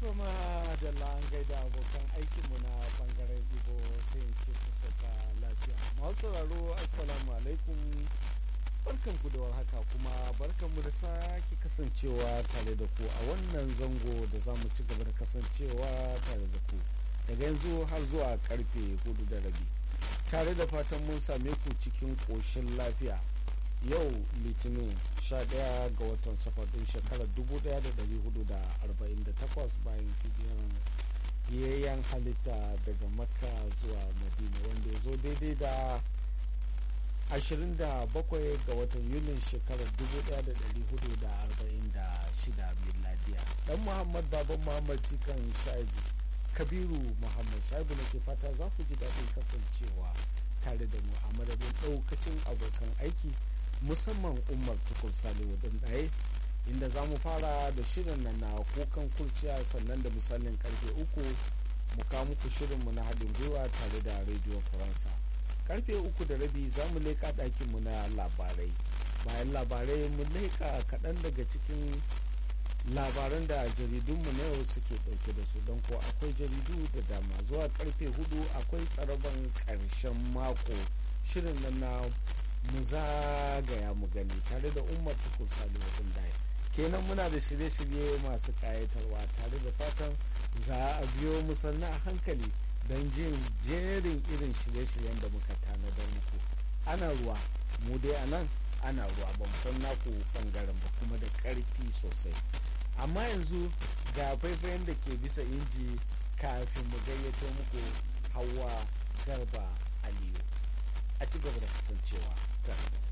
kuma da an gaida abokan aikinmu na bangaren ibo sai in ce ku sauka lafiya masu sauraro assalamu alaikum barkan ku da warhaka kuma barkan mu da sake kasancewa tare da ku a wannan zango da za mu ci gaba da kasancewa tare da ku daga yanzu har zuwa karfe hudu da rabi tare da fatan mun same ku cikin ƙoshin lafiya yau litinin 11 ga watan safar din shekarar 1448 bayan hijiran yayyan halitta daga makka zuwa madina wanda ya zo daidai da 27 ga watan yulin shekarar 1446 miladiya dan muhammad baban muhammad cikan shaibu kabiru muhammad shaibu nake fata za ku ji daɗin kasancewa tare da mu a madadin ɗaukacin abokan aiki musamman umar tukur salihu ɗin ɗaye inda za mu fara da shirin nan na kukan kurciya sannan da misalin karfe uku mu kawo muku shirinmu na haɗin gwiwa tare da rediyo faransa karfe uku da rabi za mu leƙa ɗakinmu na labarai bayan labarai mu leƙa kaɗan daga cikin labaran da jaridunmu na yau suke ɗauke da su don ko akwai jaridu da dama zuwa karfe hudu akwai tsaraban ƙarshen mako shirin nan na mu zagaya mu gani tare da umar tukur salihu ɗin daya kenan muna da shirye-shirye masu ƙayatarwa tare da fatan za a biyo mu sannan a hankali don jin jerin irin shirye-shiryen da muka tanadar muku ana ruwa mu dai a nan ana ruwa ba mu san naku bangaren ba kuma da ƙarfi sosai amma yanzu ga faifayen da ke bisa inji kafin mu gayyato muku hawa garba aliyu a ci gaba da kasancewa tare da